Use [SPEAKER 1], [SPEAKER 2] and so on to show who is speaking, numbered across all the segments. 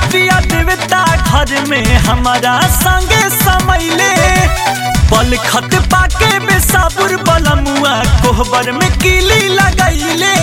[SPEAKER 1] पिया देवता घर में हमारा संगे समैले पल खत पाके बेसाबुर बलमुआ कोहबर में कीली लगैले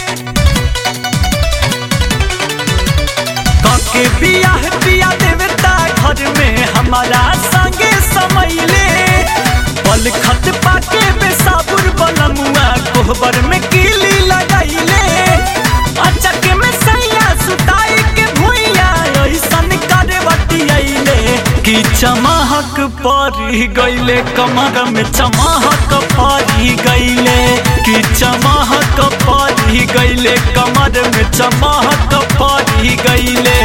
[SPEAKER 1] काके बियाह पिया देवता घर में हमारा संगे समैले पल खत पाके बेसाबुर बलमुआ कोहबर में कीली लगैले अचक में सैया सुताई के भुइया ऐसन करे बतियैले कि चमहक परी गईले कमर में चमहक परी गईले कि चमहक परी गईले कमर में चमहक परी गईले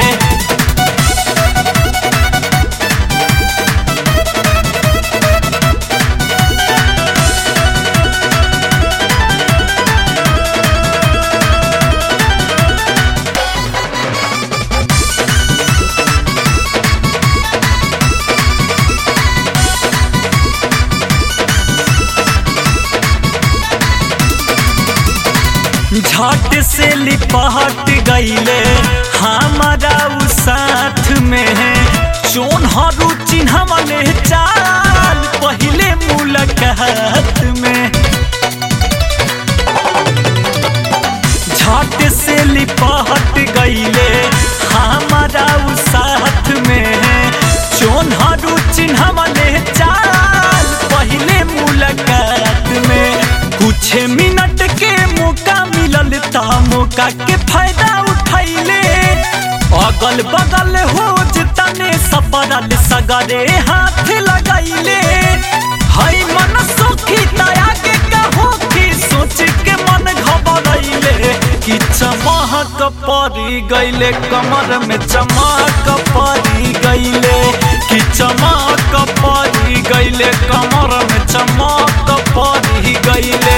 [SPEAKER 1] झट से लिपट गईले हमारा उ साथ में चोन हरू चिन्हवले चाल पहले मुलाकात में झट से लिपट गईले हमारा उ साथ में चोन हरू चिन्हवले चाल पहले मुलाकात में कुछ मिनट के मौका मिलल ता मौका के फायदा उठैले अगल बगल हो जितने सपरल सगरे हाथ लगैले हई मन सुखी दया के कहो कि सोच के मन घबरैले कि चमहक परी गईले कमर में चमक परी गईले कि चमक परी गईले कमर में चमक परी गईले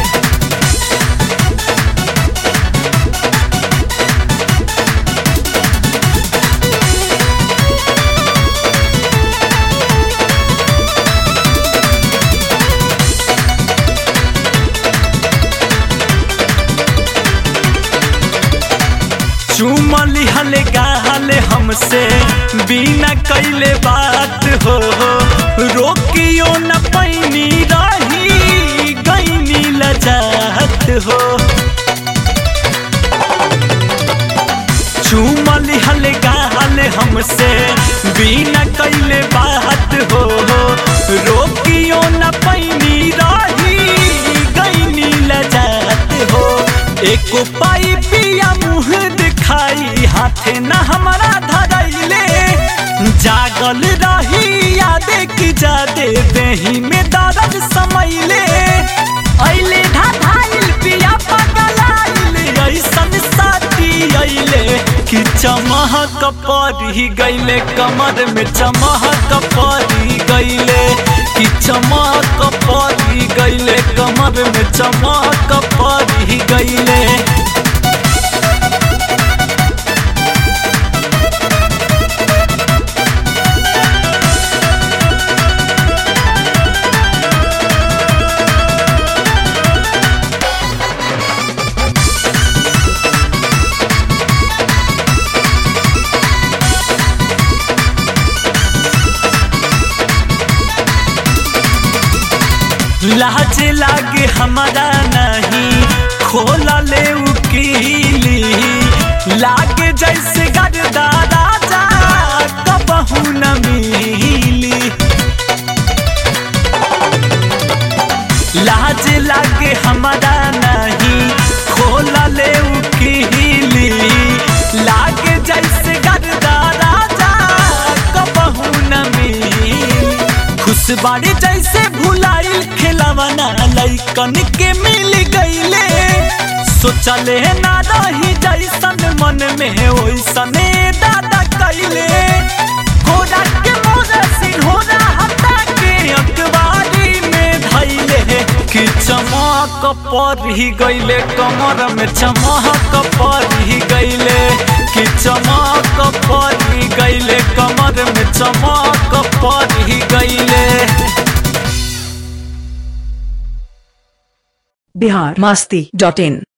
[SPEAKER 1] चुमली हले गाले हमसे बिना कैले बात हो रोकियो न पैनी रही गईनी लजात हो चुमली हले गाले हमसे बिना कैले बात हो रोकियो न पैनी रही गईनी लजात हो एको पाई पिया मुँह दिखाई हाथे न हमारा धरैले जागल रही यादे की जादे देही में दर्द समैले ऐले ढाढाइल पिया पगलाइल ऐसन साथी ऐले कि चमहक परी गईले कमर में चमहक परी गईले कि चमक परी गईले कमर में चमक परी गईले लाज लागे हमारा नहीं खोला ले उकीली लागे जैसे गरदा राजा कबहू न मिली लाज लागे हमारा नहीं खोला ले उकीली लागे जैसे गरदा राजा कबहू न मिली खुशबाड़ी जैसे भुलाइल खिलावना लैकन के मिल गईले सोचले ना रही जैसन मन में ओइसने दादा कैले घोड़ा के मोरा सिंहोरा हटा के अखबारी में धैले कि चमक परी गईले कमर में चमक परी गईले कि चमक परी गईले कमर में चमक परी गईले
[SPEAKER 2] बिहार मास्ती डॉट इन